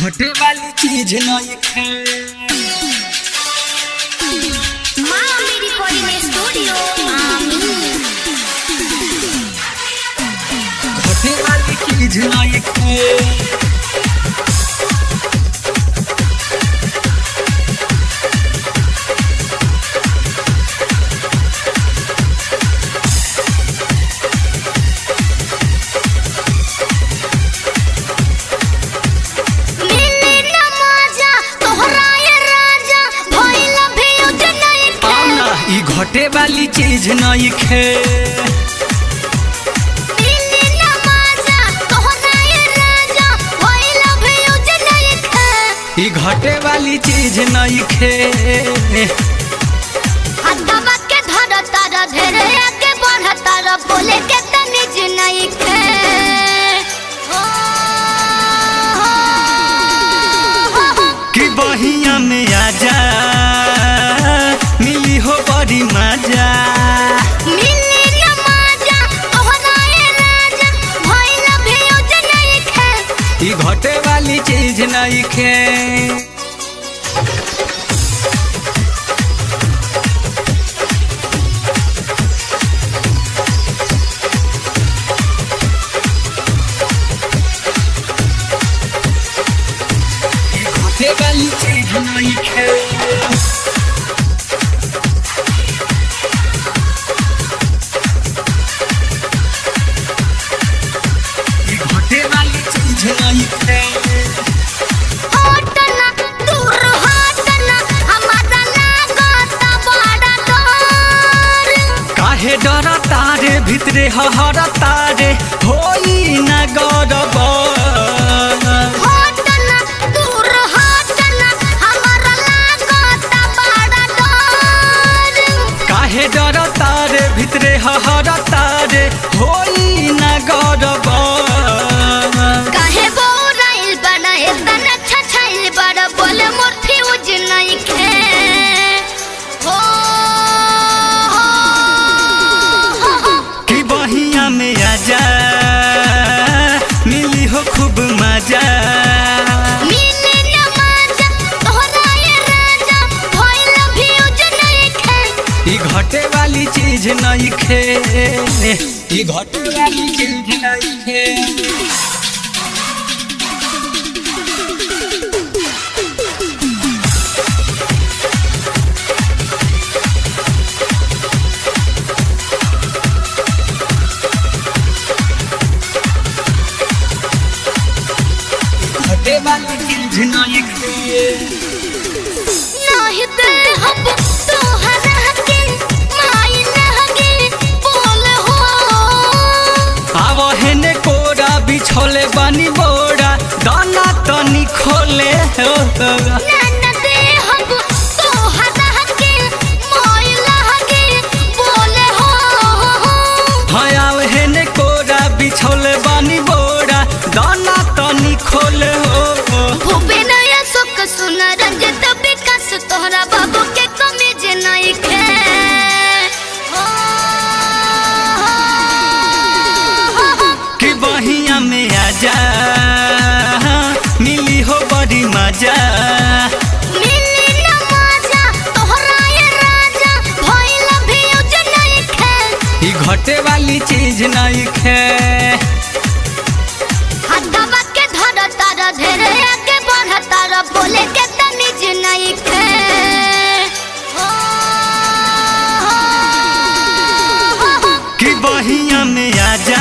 घटे वाली चीज नहीं खे Mami Recording Studio. Mami. घटे वाली चीज नहीं खे मिली न मजा तोहरा ये राजा भइल भी उठ नहीं आओ ना ई घटे वाली चीज नहीं खे मिली न मजा तोहरा ये राजा भइल भी उठ नहीं खा ई घटे वाली चीज नहीं खे हदवा के धर तर ढेरे आगे बढ़ तर बोले के तमीज नहीं खे हो, हो, हो, हो। कि बहिया में आजा मिली हो बड़ी मजा मिली न मजा तोहरा ये राजा भइल भी उठ नहीं खा ई घटे वाली चीज नहीं खे ई घटे वाली चीज नहीं खे ई घटे वाली चीज नहीं खे हटना दूर हटना हमारा लागत बड़ा डर काहे डर तारे भितरे हहर तारे होई न गरब हटना दूर हटना हमारा लागत बड़ा डर काहे डर तारे भितरे हहर तारे होई न गरब काहे बोराइल बड़ा इतना अच्छा छाइल बड़ा बोले मोर फ्यूज नहीं खे हो हो, हो, हो। कि बहिया में आजा मिली हो खूब मजा मिली न मजा तोहरा ये राजा भइल फ्यूज नहीं खे ई घटे वाली चीज नहीं खे ई घटे वाली चीज नहीं खे घटे वाली चीज नहीं खे नाही दे हम तोहरा के माई लगे बोल हो आव हेने कोरा बिछोले बानी बोरा दाना तनी खोले हो नाना दे हम तोहरा के माई लगे बोल हो हाँ आव हेने कोरा बिछोले बानी बोरा दाना तनी खोले हो भूपे नया सुख सुन रंजत विकास तोहरा बाबू के कमीज नहीं खे हो, हो, हो। कि बहिया में आजा मिली हो बड़ी मजा मिली न मजा तोहरा ये राजा भइल भी उज नहीं खे ई घटे वाली चीज नहीं खे हदवा के धर तर ढेरे आगे बढ़ तर बोले के तमीज नहीं खे हो, हो, हो, हो। कि बहिया में आजा